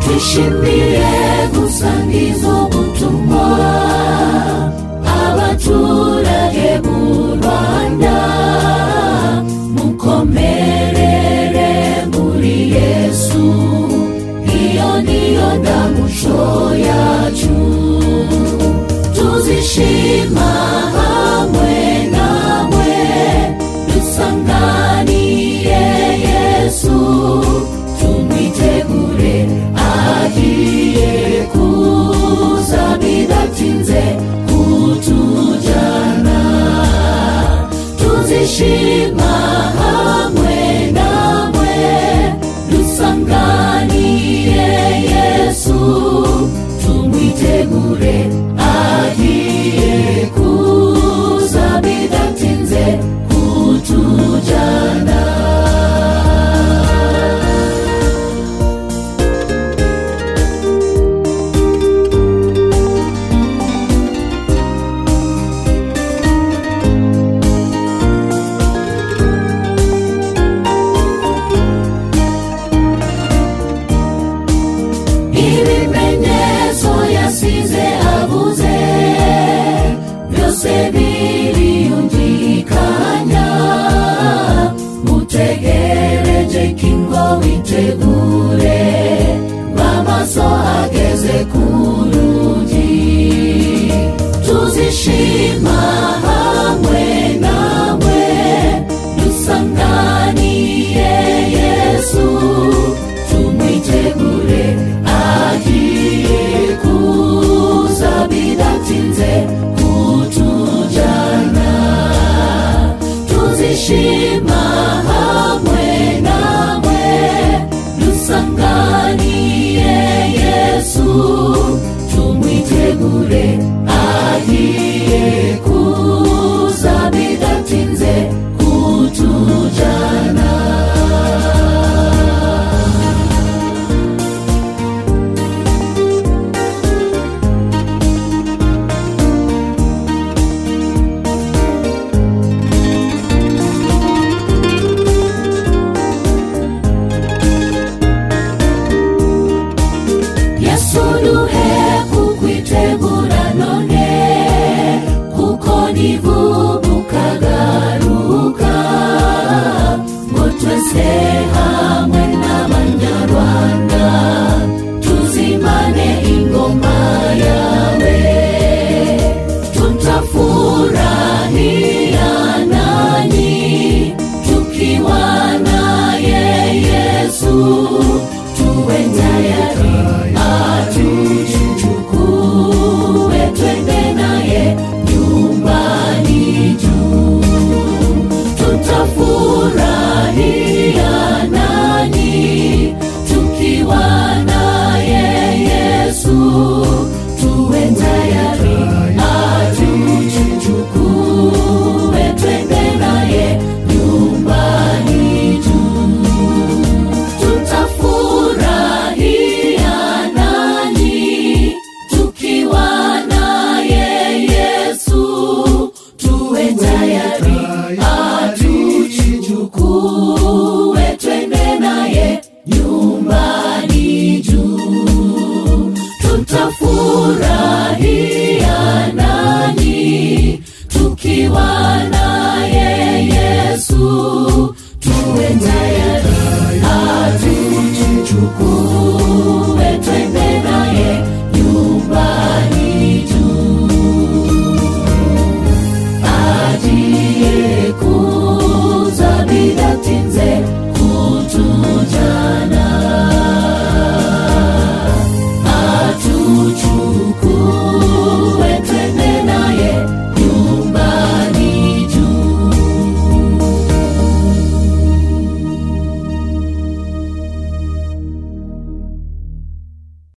zishimire gusangiza ubutumwa abaturage b'u rwanda mukomerere muri yesu iyo niyo ndamuco yacu tuzishima hamwe namwe dusanganiye yesu tumwitegure agiye kuza bidatinze kutujyana tuzishima hamwe namwe dusanganiye yesu tumwitegure agiye kuza bidatinze kutujyana ibimenyetso yasize avuze byose biriyungikanya mutegereje kingo witegure bamaso ageze ku rugi tuzishima hamwe nawe dusanganiye yesu tumwitegure agiye kuza bidatinze kutujyana tuzishima hamwe nawe dusanganiye yesu tumwitegure agiye kuza bidatinze kutujyana yesu duhe kukwitegura none kuko nivubuka garuka ngo twese hamwe